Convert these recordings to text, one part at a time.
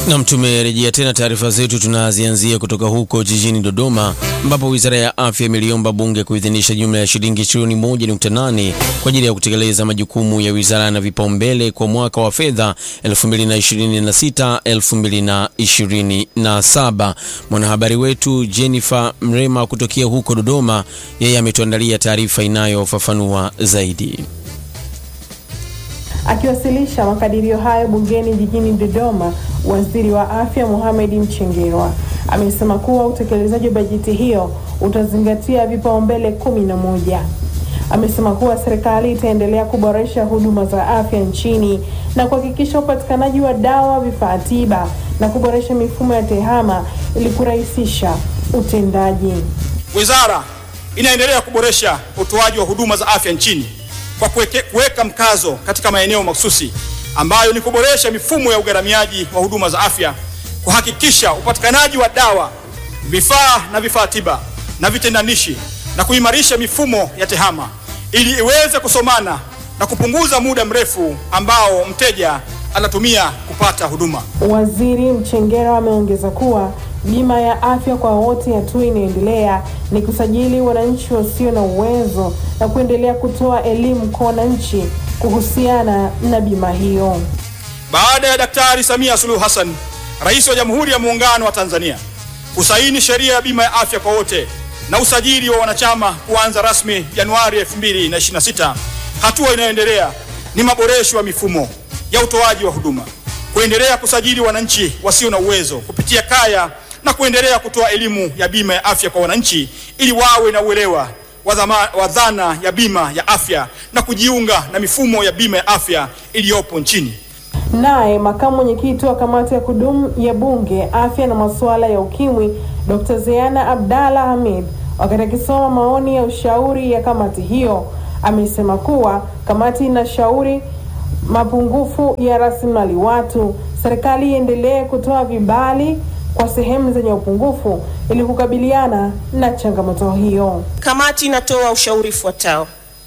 Nam, tumerejea tena taarifa zetu, tunazianzia kutoka huko jijini Dodoma ambapo wizara ya afya imeliomba bunge kuidhinisha jumla ya shilingi trilioni 1.8 kwa ajili ya kutekeleza majukumu ya wizara na vipaumbele kwa mwaka wa fedha 2026 2027. Mwanahabari wetu Jennifer Mrema kutokea huko Dodoma, yeye ametuandalia taarifa inayofafanua zaidi. Akiwasilisha makadirio hayo bungeni jijini Dodoma, waziri wa afya Mohamed Mchengerwa amesema kuwa utekelezaji wa bajeti hiyo utazingatia vipaumbele kumi na moja. Amesema kuwa serikali itaendelea kuboresha huduma za afya nchini na kuhakikisha upatikanaji wa dawa, vifaa tiba na kuboresha mifumo ya tehama ili kurahisisha utendaji. Wizara inaendelea kuboresha utoaji wa huduma za afya nchini kwa kuweka mkazo katika maeneo mahususi ambayo ni kuboresha mifumo ya ugharamiaji wa huduma za afya, kuhakikisha upatikanaji wa dawa, vifaa na vifaa tiba na vitendanishi na kuimarisha mifumo ya tehama ili iweze kusomana na kupunguza muda mrefu ambao mteja anatumia kupata huduma. Waziri Mchengerwa ameongeza kuwa bima ya afya kwa wote, hatua inaendelea ni kusajili wananchi wasio na uwezo na kuendelea kutoa elimu kwa wananchi kuhusiana na bima hiyo. Baada ya Daktari Samia Suluhu Hassan, Rais wa Jamhuri ya Muungano wa Tanzania, kusaini sheria ya bima ya afya kwa wote na usajili wa wanachama kuanza rasmi Januari 2026, hatua inayoendelea ni maboresho ya mifumo ya utoaji wa huduma, kuendelea kusajili wananchi wasio na uwezo kupitia kaya na kuendelea kutoa elimu ya bima ya afya kwa wananchi ili wawe na uelewa wa dhana ya bima ya afya na kujiunga na mifumo ya bima ya afya iliyopo nchini. Naye makamu mwenyekiti wa kamati ya kudumu ya Bunge afya na masuala ya ukimwi Dr. Zeana Abdalla Hamid, wakati akisoma maoni ya ushauri ya kamati hiyo, amesema kuwa kamati inashauri mapungufu ya rasilimali watu, serikali iendelee kutoa vibali kwa sehemu zenye upungufu ili kukabiliana na changamoto hiyo. Kamati inatoa ushauri ufuatao: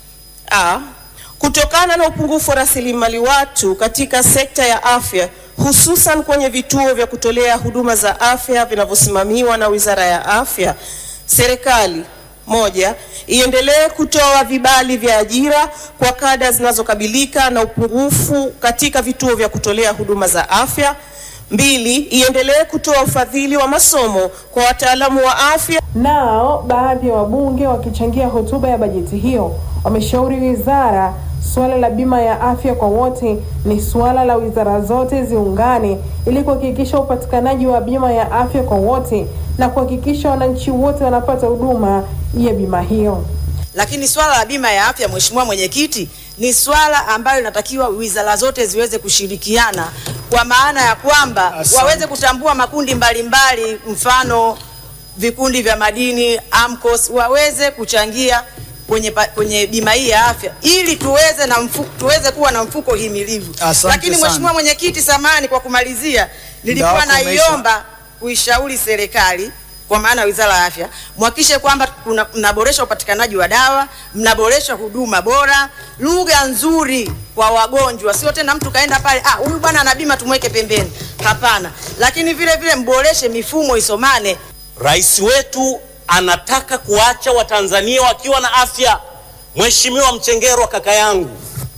A, kutokana na upungufu wa rasilimali watu katika sekta ya afya hususan kwenye vituo vya kutolea huduma za afya vinavyosimamiwa na Wizara ya Afya, serikali moja, iendelee kutoa vibali vya ajira kwa kada zinazokabilika na upungufu katika vituo vya kutolea huduma za afya. Mbili, iendelee kutoa ufadhili wa masomo kwa wataalamu wa afya. Nao baadhi ya wabunge wakichangia hotuba ya bajeti hiyo wameshauri wizara suala la bima ya afya kwa wote ni suala la wizara zote ziungane ili kuhakikisha upatikanaji wa bima ya afya kwa wote na kuhakikisha wananchi wote wanapata huduma ya bima hiyo. Lakini swala la bima ya afya, Mheshimiwa Mwenyekiti, ni swala ambayo inatakiwa wizara zote ziweze kushirikiana kwa maana ya kwamba waweze kutambua makundi mbalimbali mbali, mfano vikundi vya madini AMCOS waweze kuchangia kwenye, kwenye bima hii ya afya ili tuweze na mfuko, tuweze kuwa na mfuko himilivu. Lakini Mheshimiwa Mwenyekiti, samani kwa kumalizia, nilikuwa naiomba kuishauri serikali kwa maana Wizara ya Afya mhakikishe kwamba mnaboresha upatikanaji wa dawa, mnaboresha huduma bora, lugha nzuri kwa wagonjwa, sio tena mtu kaenda pale, ah, huyu bwana ana bima tumweke pembeni. Hapana, lakini vile vile mboreshe mifumo isomane. Rais wetu anataka kuacha Watanzania wakiwa na afya. Mheshimiwa Mchengerwa, kaka yangu,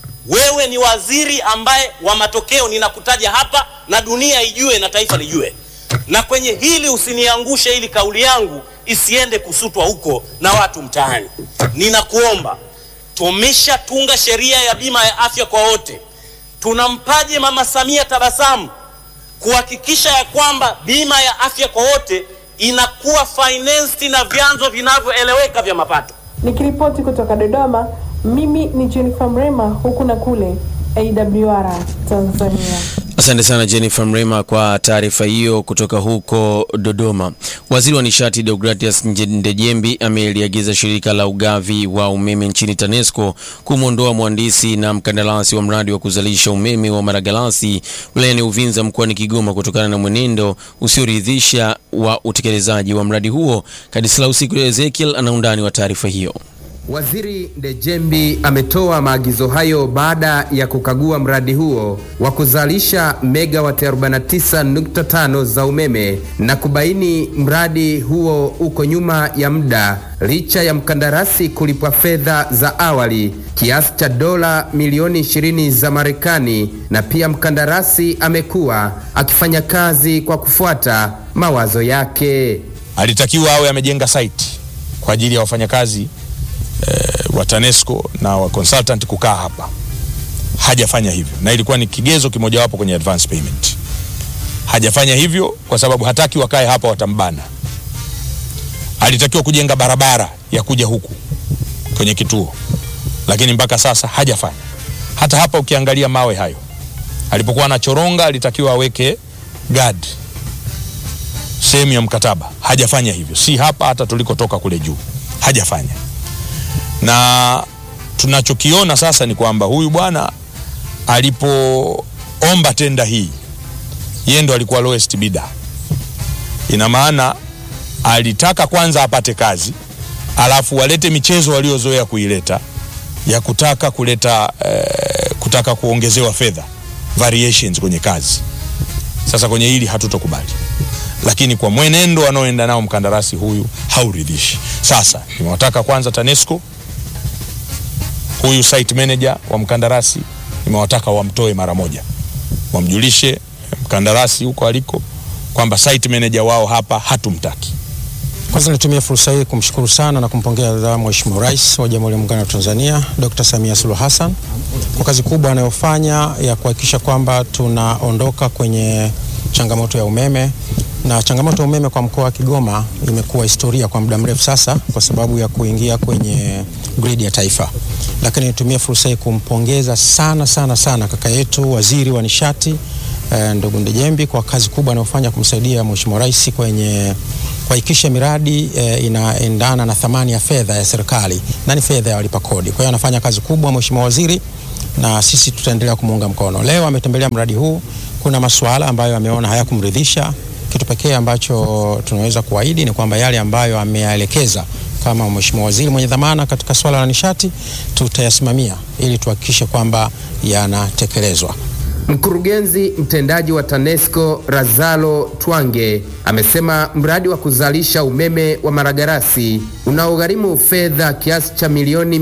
wewe ni waziri ambaye wa matokeo, ninakutaja hapa na dunia ijue na taifa lijue na kwenye hili usiniangushe, ili kauli yangu isiende kusutwa huko na watu mtaani. Ninakuomba, tumeshatunga sheria ya bima ya afya kwa wote. Tunampaje Mama Samia tabasamu kuhakikisha ya kwamba bima ya afya kwa wote inakuwa financed na vyanzo vinavyoeleweka vya mapato. Nikiripoti kutoka Dodoma, mimi ni Jennifer Mrema, huku na kule AWR Tanzania. Asante sana Jennifer Mrema kwa taarifa hiyo kutoka huko Dodoma. Waziri wa nishati Deogratias Ndejembi ameliagiza shirika la ugavi wa umeme nchini TANESCO kumwondoa mhandisi na mkandarasi wa mradi wa kuzalisha umeme wa Maragalasi wilayani Uvinza mkoani Kigoma kutokana na mwenendo usioridhisha wa utekelezaji wa mradi huo. Kadislaus Ezekiel ana undani wa taarifa hiyo. Waziri Ndejembi ametoa maagizo hayo baada ya kukagua mradi huo wa kuzalisha megawati 49.5 za umeme na kubaini mradi huo uko nyuma ya muda licha ya mkandarasi kulipwa fedha za awali kiasi cha dola milioni 20 za Marekani, na pia mkandarasi amekuwa akifanya kazi kwa kufuata mawazo yake. Alitakiwa awe amejenga site kwa ajili ya wafanyakazi eh, wa TANESCO na wa consultant kukaa hapa. Hajafanya hivyo, na ilikuwa ni kigezo kimojawapo kwenye advance payment. Hajafanya hivyo kwa sababu hataki wakae hapa, watambana. Alitakiwa kujenga barabara ya kuja huku kwenye kituo, lakini mpaka sasa hajafanya. Hata hapa ukiangalia mawe hayo, alipokuwa anachoronga alitakiwa aweke guard sehemu ya mkataba, hajafanya hivyo. Si hapa, hata tulikotoka kule juu hajafanya na tunachokiona sasa ni kwamba huyu bwana alipoomba tenda hii yeye ndo alikuwa lowest bidder. Ina maana alitaka kwanza apate kazi, alafu walete michezo waliozoea kuileta ya kutaka kuleta eh, kutaka kuongezewa fedha variations kwenye kazi. Sasa kwenye hili hatutokubali, lakini kwa mwenendo anaoenda nao mkandarasi huyu hauridhishi. Sasa nimewataka kwanza TANESCO huyu site manager wa mkandarasi nimewataka wamtoe mara moja, wamjulishe mkandarasi huko aliko kwamba site manager wao hapa hatumtaki. Kwanza nitumie fursa hii kumshukuru sana na kumpongeza Mheshimiwa Rais wa Jamhuri ya Muungano wa Tanzania Dr. Samia Suluhu Hassan kwa kazi kubwa anayofanya ya kuhakikisha kwamba tunaondoka kwenye changamoto ya umeme na changamoto ya umeme kwa mkoa wa Kigoma imekuwa historia kwa muda mrefu sasa kwa sababu ya kuingia kwenye grid ya taifa. Lakini nitumie fursa hii kumpongeza sana sana sana kaka yetu waziri wa nishati eh, ndugu Ndejembi kwa kazi kubwa anayofanya kumsaidia Mheshimiwa Rais kwenye kuhakikisha miradi eh, inaendana na thamani ya fedha ya serikali na ni fedha ya walipa kodi. Kwa hiyo anafanya kazi kubwa Mheshimiwa waziri na sisi tutaendelea kumuunga mkono. Leo ametembelea mradi huu, kuna masuala ambayo ameona hayakumridhisha. Kitu pekee ambacho tunaweza kuahidi ni kwamba yale ambayo ameyaelekeza kama mheshimiwa waziri mwenye dhamana katika swala la nishati tutayasimamia ili tuhakikishe kwamba yanatekelezwa. Mkurugenzi mtendaji wa TANESCO Razalo Twange amesema mradi wa kuzalisha umeme wa Maragarasi unaogharimu fedha kiasi cha milioni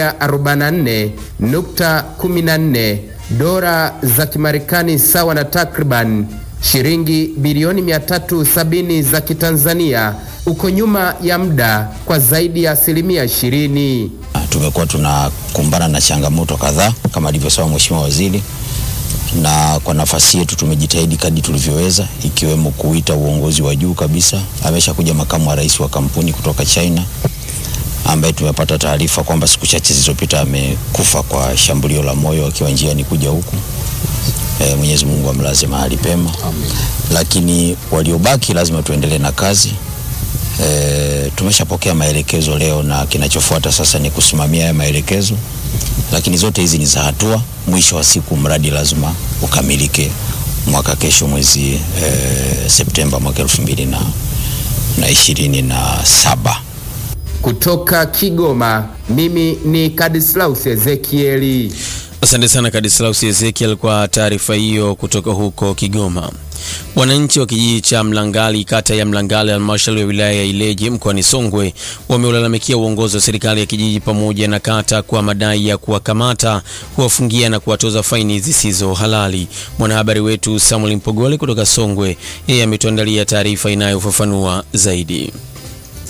144.14 dola za Kimarekani sawa na takriban shilingi bilioni 370 za Kitanzania uko nyuma ya muda kwa zaidi ya asilimia 20. Tumekuwa tunakumbana na changamoto kadhaa kama alivyosema Mheshimiwa Waziri na kwa nafasi yetu tumejitahidi kadri tulivyoweza, ikiwemo kuita uongozi wa juu kabisa. Ameshakuja makamu wa rais wa kampuni kutoka China ambaye tumepata taarifa kwamba siku chache zilizopita amekufa kwa shambulio la moyo akiwa njiani kuja huku. E, Mwenyezi Mungu amlaze mahali pema. Amen. Lakini waliobaki lazima tuendelee na kazi. E, tumeshapokea maelekezo leo na kinachofuata sasa ni kusimamia haya maelekezo lakini zote hizi ni za hatua. Mwisho wa siku mradi lazima ukamilike mwaka kesho mwezi e, Septemba mwaka elfu mbili na, na ishirini na saba. Kutoka Kigoma, mimi ni Kadislaus Ezekieli. Asante sana Kadislaus Ezekiel kwa taarifa hiyo kutoka huko Kigoma. Wananchi wa kijiji cha Mlangali, kata ya Mlangali, halmashauri ya wilaya ya Ileje mkoani Songwe wameulalamikia uongozi wa serikali ya kijiji pamoja na kata kwa madai ya kuwakamata, kuwafungia na kuwatoza faini zisizo halali. Mwanahabari wetu Samuel Mpogole kutoka Songwe, yeye ametuandalia taarifa inayofafanua zaidi.